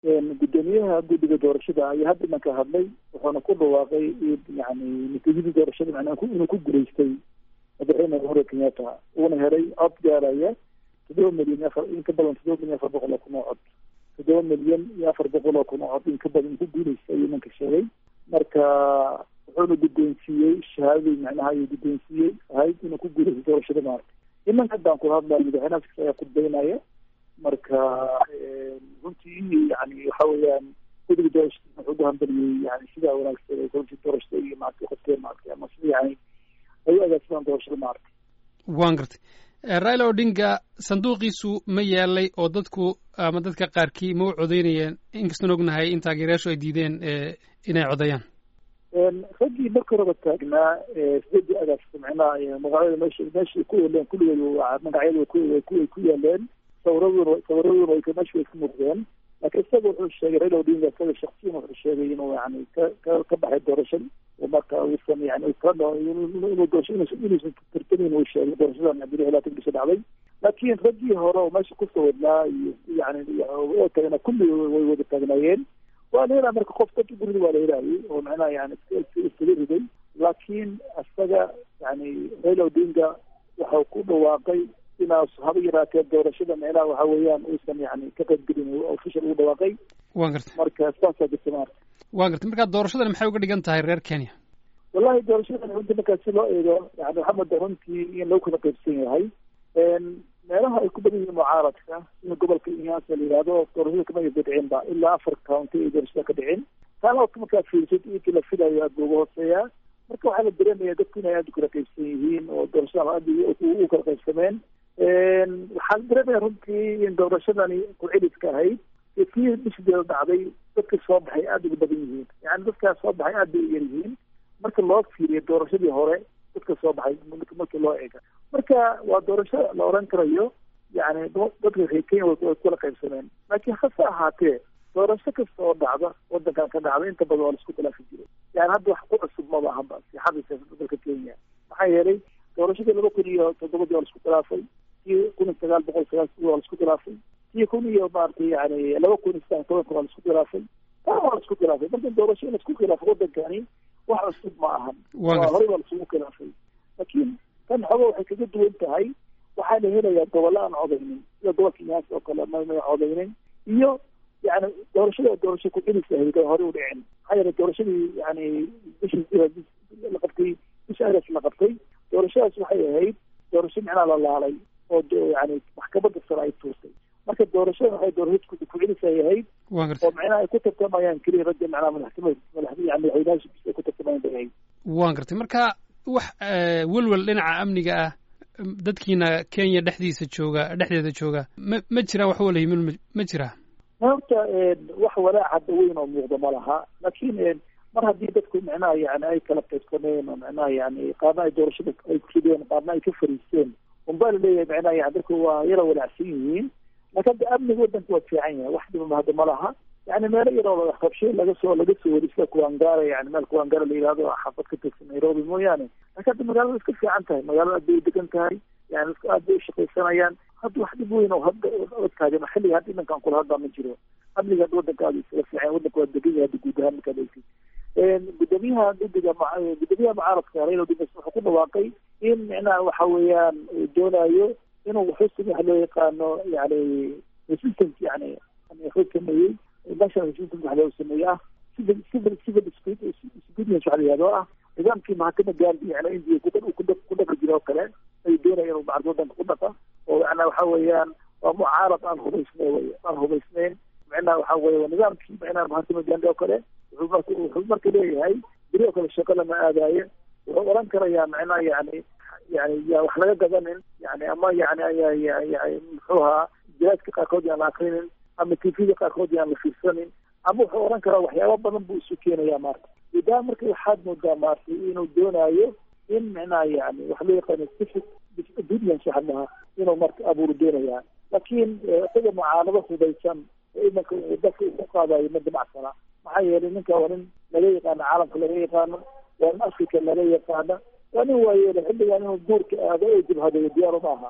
guddoomiyaha guddiga doorashada ayaa hadda imanka hadlay wuxuuna ku dhawaaqay yani natiijadii doorashada macnaha inuu ku guulaystay madaxweyne uhuru kenyatta uuna helay cod gaaraya toddoba milyan afar in ka badan toddoba milyan afar boqol oo kun oo cod toddoba milyan iyo afar boqol oo kun oo cod in ka badan ku guulaystay ayuu imanka sheegay marka wuxuuna guddoonsiiyey shahaadadii macnaha ayuu guddoonsiiyey ahayd inuu ku guulaystay doorashada maarta imanka haddaan kula hadlayo madaxweynaha kasta ayaa khudbeynaya marka runtii yani waxa weeyaan guddiga doorashada wuxuu ugu hambaliyey yani sidaa wanaagsan ay runtii doorashada iyo maaragtay qofkeen maaragtay ama sida yani ay u agaasimaan doorashada maaragtay waan gartay raila odinga sanduuqiisu ma yaalay oo dadku ama dadka qaarkii ma u codeynayeen inkastoon ognahay in taageerayaashu ay diideen inay codeeyaan raggii marka horeba taagnaa sideedii agaasta macnaha magacyada meesha meesha ku yeeleen kulligood magacyada way ku yaaleen sawiraduna sawiraduna way meesha way ka muuqdeen laakiin isaga wuxuu sheegay raila odinga isaga shaksiyan wuxuu sheegay inuu yani ka ka ka baxay doorashada oo marka uusan yani inuu doorasho inuusan tartamin uu sheegay doorashadan bili laatan bisha dhacday laakiin raggii hore oo meesha ku sawirnaa iyo yani oo tagana kulli way wada taagnaayeen waa la helaa marka qof dadka gurida waa la helaayay oo macnaha yani iskaga riday laakiin isaga yani raila odinga waxau ku dhawaaqay inaas haba yaraatee doorashada micnaha waxa weeyaan uusan yani ka qaybgelin official ugu dhawaaqay waan gartay marka saasaa jirta maarta waan gartay marka doorashadan maxay uga dhigan tahay reer kenya wallahi doorashadan runtii markaa si loo eego yani waxaa moodaa runtii in lagu kala qaybsan yahay meelaha ay ku badan yihiin mucaaradka sida gobolka inyaasa la yihahdo doorashada kama ayba dhicin ba ilaa afar county ay doorashada ka dhicin taana markaa fiirsid intii la filayo aad buu uga hooseeyaa marka waxaa la dareemaya dadku inay aada u kala qaybsan yihiin oo doorashada aad u kala qaybsameen waxaan dareemaya runtii in doorashadani ku-celiska ahayd iyo kii bishideeda dhacday dadka soo baxay aada uga badan yihiin yani dadkaas soo baxay aad bay u yar yihiin marka loo fiiriyo doorashadii hore dadka soo baxay markii loo eega marka waa doorasho la oran karayo yani dadka reer kenya way kula qaybsameen laakiin hase ahaatee doorasho kasta oo dhacda wadankan ka dhacda inta badan waa laisku khilaafi jiray yani hadda wax ku cusub maba ahanba sixada siyaasada dalka kenya maxaa yeelay doorashadii laba kun iyo toddobadii waa laisku khilaafay kii kun iyo sagaal boqol sagaal waa laisku khilaafay kii kun iyo maaragtay yani laba kun iyo saddex tobanka waa laisku khilaafay taa waa laisku khilaafay marka doorasho in laisku khilaafo wadankani wax cusub ma ahan horey waa laisugu khilaafay laakiin tan xogo waxay kaga duwan tahay waxaa la helayaa gobollo aan codaynin sida gobolka inyaas oo kale mamay codaynin iyo yani doorashada doorasho ku-celis ahayd oo horey u dhicin maxaa yeele doorashadii yani bishii la qabtay bisha ares la qabtay doorashadaas waxay ahayd doorasho micnaha la laalay oo yani maxkamadda sare ay tuurtay marka doorashada waxay doorasho ku-celis ay ahayd oo micnaha ay ku tartamayaan keliya ragga micnaha madaxtimad madax yani madaxweynaha ay ku tartamayaan bay ahayd waan gartay marka wax welwel dhinaca amniga ah dadkiina kenya dhexdiisa jooga dhexdeeda jooga ma ma jiraan wax walayimin ma jiraa horta wax walaac hadda weyn oo muuqda ma laha laakiin mar haddii dadku micnaha yani ay kala qaybsameen oo micnaha yani qaarna ay doorashada ay kurideen qaarna ay ka fariisteen unbaa laleeyahay micnaha yani dadku waa yara walaacsan yihiin laakiin hadda amniga wadanka waa fiican yahay wax dhibama hadda ma laha yani meelo yaroo rabshe laga soo laga soo wari sida kuwangara yani meel kuwangara la yihahdo xaafad ka tirsan nairobi mooyaane laakiin hadda magaalada iska fiican tahay magaalada aad bay u degan tahay yani aad bay ushaqaysanayaan hadda wax dhib weyn oo hadda taagan xilliga hadda imankaan kula hadlaa ma jiro amniga hadda wadanka aad isaga fiican wadanka waa degan yahay hadda guud ahaan markaad eegtid gudoomiyaha guddiga gudoomiyaha mucaaradka raila odinga wuxuu ku dhawaaqay in micnaha waxa weeyaan uu doonayo inuu wuxuu waxa loo yaqaano yani resistance yani wuxuu sameeyey national resistance waxa loo sameeyey ah civil civil civil disobedience waxa la yihahdo ah nidaamkii mahakama gaandi yani india ku dhaqi jira oo kale ayuu doonaya inuu bacd wadanka ku dhaqa oo macnaa waxa weeyaan waa mucaarad aan hubaysnayn wey aan hubaysnayn micnaha waxa weye waa nidaamkii micnaha mahakama gaandi oo kale wuxuu marka wuxuu marka leeyahay beri oo kale shaqo lama aadaayo wuxuu oran karayaa micnaha yani yani ya wax laga gadanin yani ama yani yani muxuu ahaa jiraadka qaarkood yaan la akrinin ama tvda qaarkood yaan la fiirsanin ama wuxuu oran karaa waxyaaba badan buu isu keenaya maarta idaa marka waxaad moodaa maartay inuu doonayo in micnaha yani wax loo yaqaano civic disobedience waxa maha inuu marka abuuru doonayaa laakiin isaga mucaarado hubeysan oo imanka dadka uu ku qaadayo ma damacsana maxaa yeelay ninka waa nin laga yaqaano caalamka laga yaqaano waa nin africa laga yaqaano waa nin waayeele xilligan inuu guurka aado oo jibhadeeyo diyaaro ma aha